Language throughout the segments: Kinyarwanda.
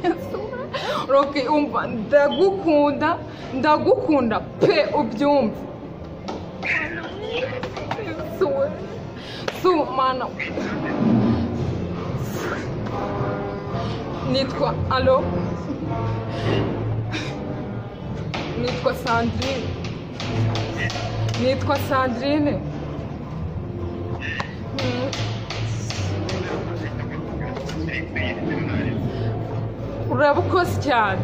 isura roke umva ndagukunda ndagukunda pe ubyumve isura su mana nitwa alo nitwa sandrine nitwa sandrine Mm. uraba ukoze cyane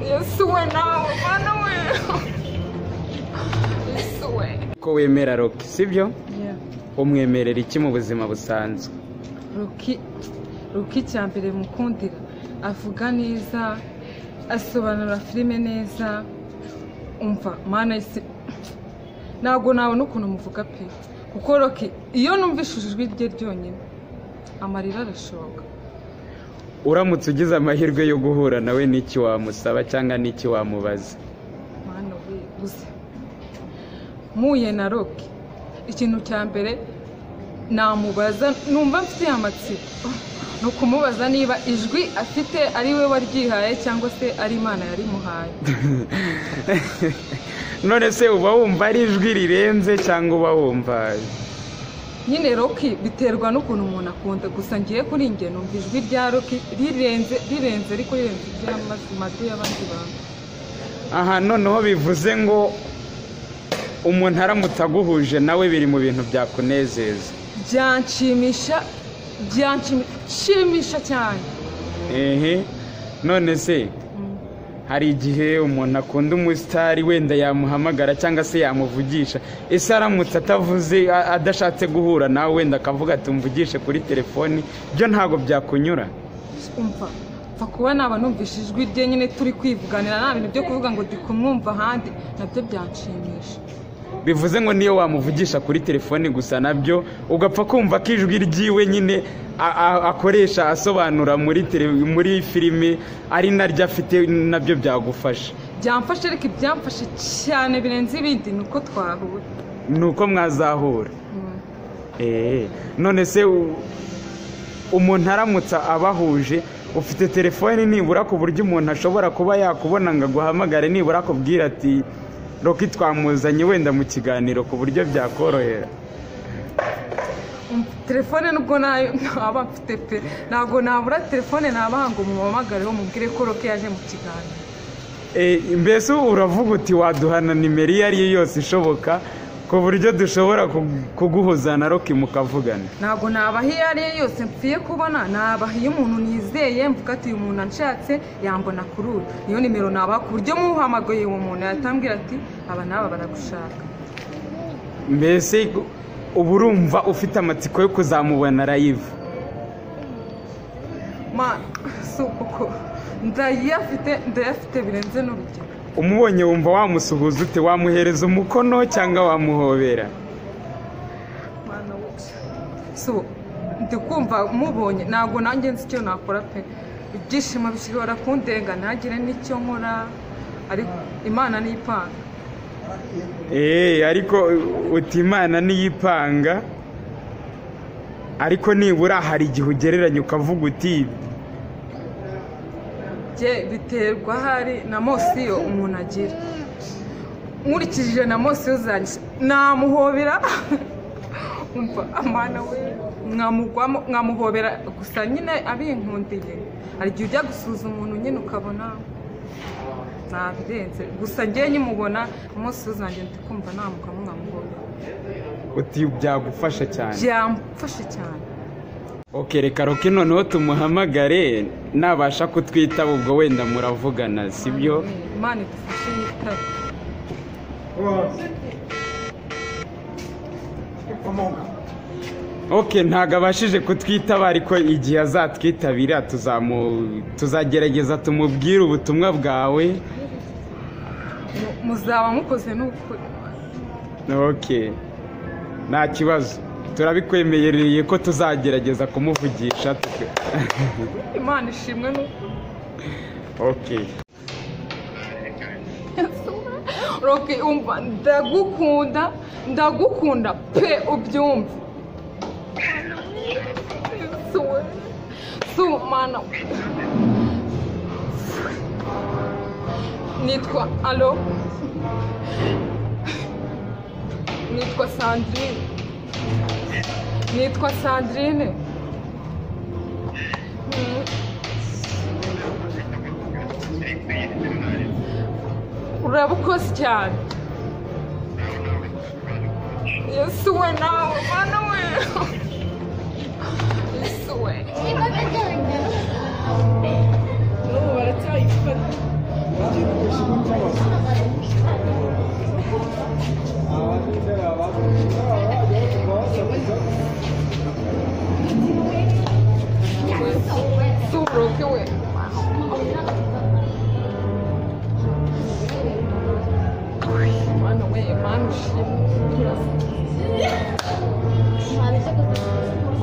yesu we nawe mana we yesu we ko wemera roki sibyo umwemerera iki mu buzima busanzwe ruki ruki cya mbere mukundira avuga neza asobanura filime neza umva mana isi ntabwo nabona ukuntu muvuga pe kuko roki iyo numvishije ijwi rye ryonyine amarira arashoka uramutse ugize amahirwe yo guhura nawe n'iki wamusaba cyangwa n'iki wamubaza mana we gusa mpuye na roki ikintu cya mbere namubaza numva mfite amatsiko ni ukumubaza niba ijwi afite ari we waryihaye cyangwa se ari imana yarimuhaye none se uba wumva ari ijwi rirenze cyangwa uba wumva nyine roki biterwa n'ukuntu umuntu akunda gusa ngiye kuri njye numva ijwi rya roki rirenze rirenze ariko rirenze iry'amadu y'abandi bantu aha noneho bivuze ngo umuntu aramutse aguhuje nawe biri mu bintu byakunezeza byanshimisha byanshimisha cyane ehe none se hari igihe umuntu akunda umusitari wenda yamuhamagara cyangwa se yamuvugisha ese aramutse atavuze a- adashatse guhura nawe wenda akavuga ati mvugishe kuri telefoni byo ntabwo byakunyura umva mfa kuba naba numvise ijwi rye nyine turi kwivuganira nta bintu byo kuvuga ngo ndi kumwumva ahandi nabyo byanshimisha bivuze ngo niyo wamuvugisha kuri telefoni gusa nabyo ugapfa kumva ko ijwi ryiwe nyine a- a- akoresha asobanura muri tele- muri filime ari naryo afite nabyo byagufasha byamfashe ariko ibyamfashe cyane birenze ibindi ni uko twahura ni uko mwazahura Mm. Eee, none se u- umuntu aramutse abahuje ufite telefoni nibura ku buryo umuntu ashobora kuba yakubona ngo aguhamagare nibura akubwira ati roki twamuzanye wenda mu kiganiro ku buryo byakorohera Umva, telefone nubwo nayo ntaba mfite pe ntabwo nabura telefone naba ngo mumamagareho mubwire ko roke yaje mu kiganiro Eee, mbese uravuga uti waduhana nimero iyo ari yo yose ishoboka ku buryo dushobora ku- kuguhuza na roki mukavugana ntabwo nabaha iyo ari yo yose mpfiye kubona nabaha iyo umuntu nizeye mvuga ati uyu muntu anshatse yambona kuri uyu niyo nimero nabaha ku buryo muhamagaye uwo muntu yatambwira ati aba n'aba baragushaka mbese uba urumva ufite amatsiko yo kuzamubona rayivu ma si koko ndayafite ndayafite birenze n'urugero umubonye wumva wamusuhuza ute wamuhereza umukono cyangwa wamuhobera mwana wose so ndi kumva mubonye ntabwo nanjye nzi icyo nakora pe ibyishimo bishobora kundenga ntagire n'icyo nkora ariko imana niyipanga eee ariko uti imana niyipanga ariko nibura hari igihe ugereranya ukavuga uti bye biterwa hari na mosiyo umuntu agira nkurikije na mosiyo zanjye namuhobera umva amana we nkamugwamo nkamuhobera gusa nyine abinkundiye hari igihe ujya gusuza umuntu nyine ukabona nabirenze gusa ngewe nyimubona mosiyo zanjye ndi kumva namugwamo nkamuhobera uti byagufasha cyane byamfashe cyane oke reka roke noneho tumuhamagare nabasha kutwitaba ubwo wenda muravugana sibyo imana idufashe yitabe oke ntabwo abashije kutwitaba ariko igihe azatwitabira tuzamu- tuzagerageza tumubwire ubutumwa bwawe Mu- muzaba mukoze n'ukuri ok nta kibazo turabikwemereye ko tuzagerageza kumuvugisha tuka- imana ishimwe n'ukuri ok roke umva ndagukunda ndagukunda pe ubyumve Yesu we. su mwana we nitwa alo nitwa sandrine nitwa sandrine Mm. uraba ukoze cyane yesu we nawe mwana we yesu we n'ubu baracyayifata Suruki we mwana we mwana ushimwe